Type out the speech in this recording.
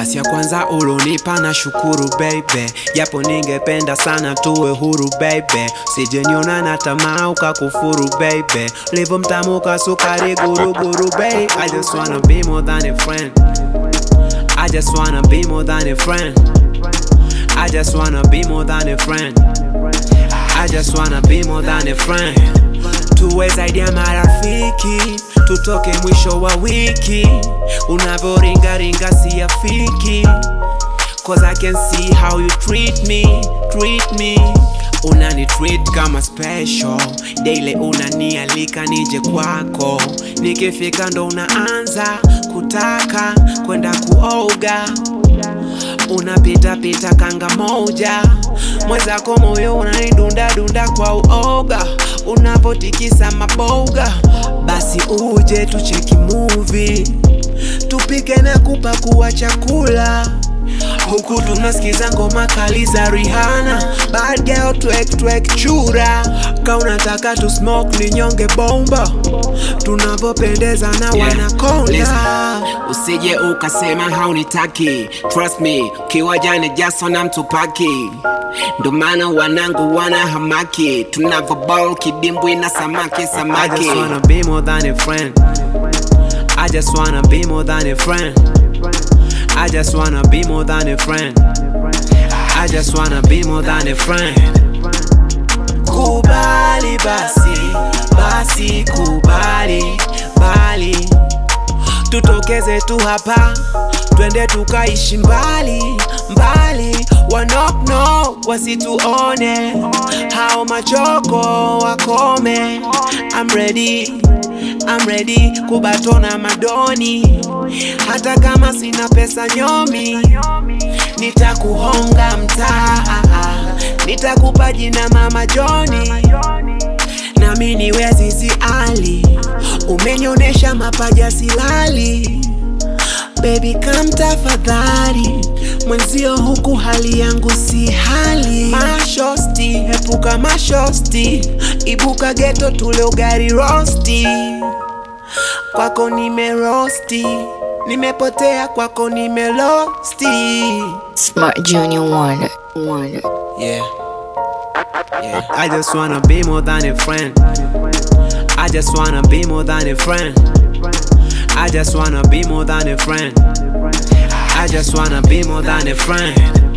nafasi ya kwanza ulonipa na shukuru baby, japo ningependa sana tuwe huru baby, sijeniona na tamaa ukakufuru baby, livo mtamu ka sukari guruguru baby. I just wanna be more than a friend. I just wanna be more than a friend. I just wanna be more than a friend. I just wanna be more than a friend. Tuwe zaidi ya marafiki, tutoke mwisho wa wiki. Unavyoringaringa siyafiki, cause I can see how you treat me, treat me. Unani treat kama special, daily unanialika nije kwako, nikifika ndo unaanza kutaka kwenda kuoga unapita pita kanga moja mwenzako moyo unaidunda dunda kwa uoga unavotikisa maboga basi uje tucheki movie tupike na kupakua chakula huku tunasikiza ngoma kali za Rihanna bad girl twek twek chura ka unataka tu smoke ni nyonge bomba tunavopendeza na wanakonda usije ukasema haunitaki trust me kiwa jana jaso na mtupaki ndo maana wanangu wana hamaki tunavobol kidimbwi na samaki I samaki just wanna be more than a friend. I just wanna be more than a friend. I just wanna be more than a friend. I just wanna be more than a friend. Kubali basi, basi kubali, bali. Tutokeze tu hapa, twende tukaishi mbali, mbali. Wanokno wasituone, hao machoko wakome. I'm ready, I'm ready kubatona madoni, hata kama sina pesa nyomi, nitakuhonga mtaa, nitakupa jina mama Joni nami niwe Azizi Ali, umenionyesha mapaja silali. Baby come tafadhali, mwenzio huku hali yangu si hali. Mashosti, epuka mashosti, ibuka geto tule ugali rosti. Kwako nimerosti, nimepotea kwako nimelosti. Smart Junior Wonder. Wonder. Yeah. Yeah. I just wanna be more than a friend. I just wanna be more than a friend. I just wanna be more than a friend. I just wanna be more than a friend.